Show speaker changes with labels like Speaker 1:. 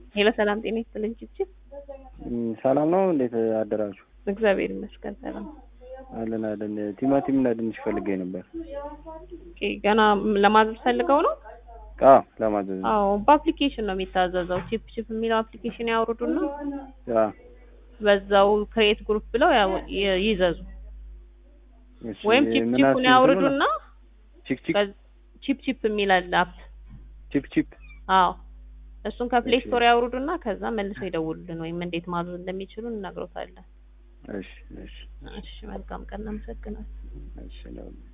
Speaker 1: ሄሎ ሰላም ጤና ይስጥልኝ ችችል
Speaker 2: ሰላም ነው። እንዴት አደራችሁ?
Speaker 1: እግዚአብሔር ይመስገን ሰላም
Speaker 2: አለን አለን። ቲማቲም እና ድንች ፈልጌ ነበር።
Speaker 1: ኦኬ፣ ገና ለማዘዝ ፈልገው ነው?
Speaker 2: አዎ ለማዘዝ ነው።
Speaker 1: አዎ በአፕሊኬሽን ነው የሚታዘዘው። ቺፕ ቺፕ የሚለው አፕሊኬሽን ያውርዱና
Speaker 2: አዎ
Speaker 1: በዛው ክሬት ግሩፕ ብለው ያው- ይ- ይዘዙ
Speaker 2: እሺ፣
Speaker 1: ወይም ቺፕ
Speaker 2: ምን
Speaker 1: ቺፑን
Speaker 2: አልሽኝ?
Speaker 1: ያውርዱና
Speaker 2: ቺክ ቺክ
Speaker 1: ከዚ- ቺፕ ቺፕ የሚል አለ አፕ።
Speaker 2: ቺፕ ቺፕ
Speaker 1: አዎ እሱን ከፕሌይ
Speaker 2: እሺ።
Speaker 1: ስቶር ያውርዱና ከዛ መልሰው ይደውሉልን ወይም እንዴት ማዘዝ እንደሚችሉ እንነግሮታለን።
Speaker 2: እሺ እሺ
Speaker 1: እሺ መልካም ቀን፣ እናመሰግናለን።
Speaker 2: እሺ ነው